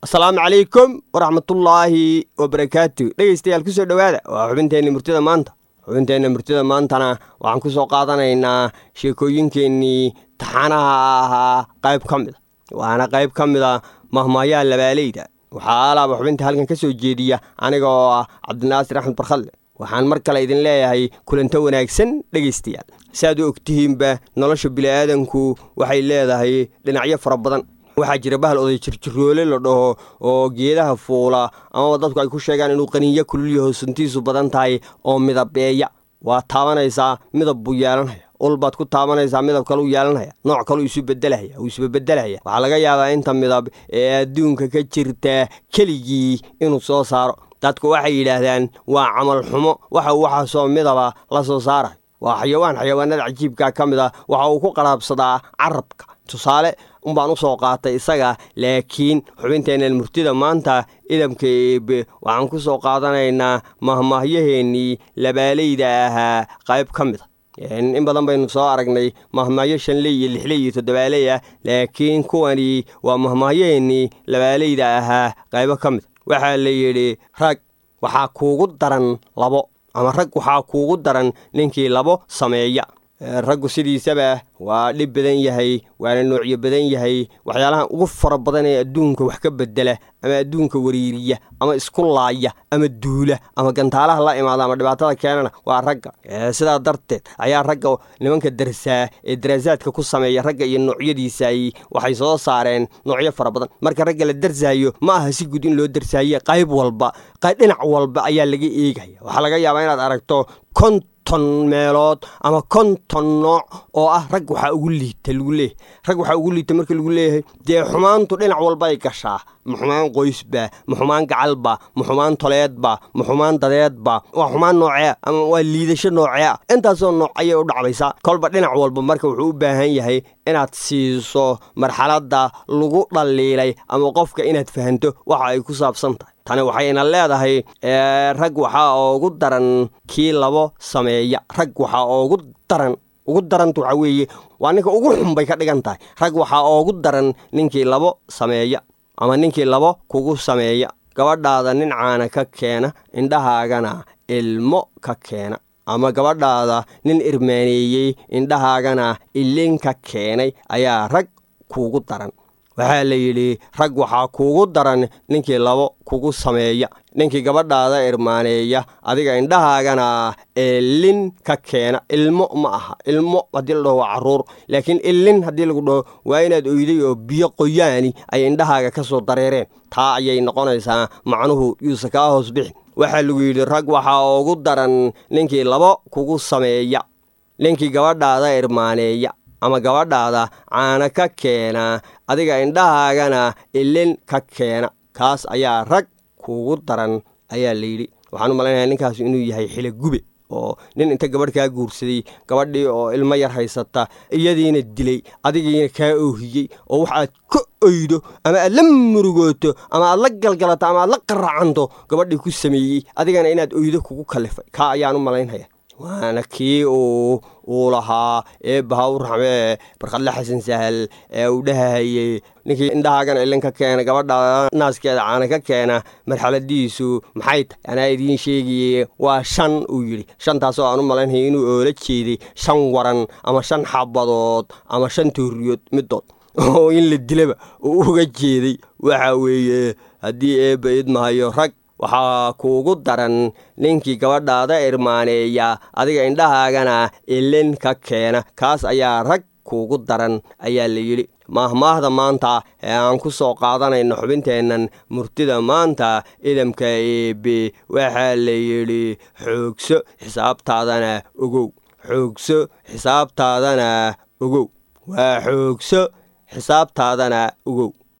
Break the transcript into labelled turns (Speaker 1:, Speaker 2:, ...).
Speaker 1: asalaamu calaykum waraxmatullaahi wabarakaatu dhegeystayaal kusoo dhowaada waa xubinteenna murtida maanta xubinteenna murtida maantana waxaan ku soo qaadanaynaa sheekooyinkeennii taxanaha ahaa qayb ka mida waana qayb ka mida mahmaayaha labaaleyda waxaa alaaba xubinta halkan ka soo jeediya aniga oo ah cabdinaasir axmed barkhadle waxaan mar kale idin leeyahay kulanto wanaagsan dhegaystayaal saaad u ogtihiinba nolosha bini'aadanku waxay leedahay dhinacyo fara badan waxaa jira bahal oday jirjiroole la dhaho oo geedaha fuula amaba dadku ay ku sheegaan inuu qaniinyo kululyaho suntiisu badan tahay oo midabeeya waa taabanaysaa midab buu yeelanaya ulbaad ku taabanaysaa midab kaleu yeelanaya nooc kaleu isu bedelaya uu isbabeddelaya waxaa laga yaabaa inta midab ee adduunka ka jirta keligii inuu soo saaro dadku waxay yidhaahdaan waa camal xumo waxa uu waxaasoo midaba la soo saarayo waa xayawaan xayawaanada cajiibka ka mid a waxa uu ku qaraabsadaa carabka tusaale unbaan u soo qaatay isaga laakiin xubinteennan murtida maanta idamka eebe waxaan ku soo qaadanaynaa mahmahyaheennii labaaleyda ahaa qayb ka mid a in badan baynu soo aragnay mahmahyo shanley iyo lixley iyo toddobaaley ah laakiin kuwani waa mahmahyaheennii labaaleyda ahaa qaybo ka mid a waxaa la yidhi rag waxaa kuugu daran labo ama rag waxaa kuugu daran ninkii labo sameeya raggu sidiisaba waa dhib badan yahay waana noocyo badan yahay waxyaalaha ugu fara badan ee adduunka wax ka bedela ama adduunka wariiriya ama isku laaya ama duula ama gantaalaha la imaada ama dhibaatada keenana waa ragga sidaa darteed ayaa ragga nimanka darsaa ee daraasaadka ku sameeya ragga iyo noocyadiisay waxay soo saareen noocyo fara badan marka ragga la darsaayo ma aha si guud in loo darsaaye qayb walba dhinac walba ayaa laga eegaya waxaa laga yaabaa inaad aragto konton meelood ama konton nooc oo ah rag waxaa ugu liita lagu leeyahy rag waxaa ugu liita marka lagu leeyahay dee xumaantu dhinac walbay gashaa ma xumaan qoysba ma xumaan gacalba ma xumaan toleedba ma xumaan dadeedba waa xumaan noocea ama waa liidasho noocea intaasoo nooc ayay u dhacbaysaa kolba dhinac walba marka wuxuu u baahan yahay inaad siiso marxaladda lagu dhaliilay ama qofka inaad fahanto waxa ay ku saabsan tahay tani waxayna leedahay rag waxaa oogu daran kii labo sameeya rag waxaa oogu daran ugu daranta waxaa weeye waa ninka ugu xun bay ka dhigan tahay rag waxaa oogu daran ninkii labo sameeya ama ninkii labo kugu sameeya gabadhaada nin caana ka keena indhahaagana ilmo ka keena ama gabadhaada nin irmaaneeyey indhahaagana ilin ka keenay ayaa rag kuugu daran waxaa la yidhi rag waxaa kuugu daran ninkii labo kugu sameeya ninkii gabadhaada irmaaneeya adiga indhahaagana eelin ka keena ilmo ma aha ilmo haddii la dhaho waa carruur laakiin ilin haddii lagu dhaho waa inaad oyday oo biyo qoyaani ay indhahaaga ka soo dareereen taa ayay noqonaysaa macnuhu yuusa kaa hoos bixin waxaa lagu yidhi rag waxaa ugu daran ninkii labo kugu sameeya ninkii gabadhaada irmaaneeya ama gabadhaada caana ka keena adiga indhahaagana ilin ka keena kaas ayaa rag kuugu daran ayaa layidhi waxaan u malaynayaa ninkaas inuu yahay xile gube oo nin inta gabadh kaa guursaday gabadhii oo ilmo yar haysata iyadiina dilay adigiina kaa oohiyey oo wax aad ka oydo ama aad la murugooto ama aad la galgalato ama aad la qaracanto gabadhii ku sameeyey adigana inaad oydo kugu kalifay kaa ayaan u malaynaya waana kii uu uu lahaa eebbaha u raxmee barkadle xasan sahal ee uu dhahahayey ninkii indhahaagana ilin ka keena gabadha naaskeeda caana ka keena marxaladiisu maxay tahay anaa idiin sheegaye waa shan uu yidhi shantaasoo aan u malaynaya inuu oola jeeday shan waran ama shan xabadood ama shan tooriyood midood oo in la dilaba uu uga jeeday waxa weeye haddii eebba idmahayo rag waxaa kuugu daran ninkii gabadhaada irmaaneeya adiga indhahaagana ilin ka keena kaas ayaa rag kuugu daran ayaa la yidhi maahmaahda maanta ee aan ku soo qaadanayno xubinteennan murtida maanta idamka eebe waxaa la yidhi xoogso xisaabtaadana ogow xoogso xisaabtaadana ogow waa xoogso xisaabtaadana ogow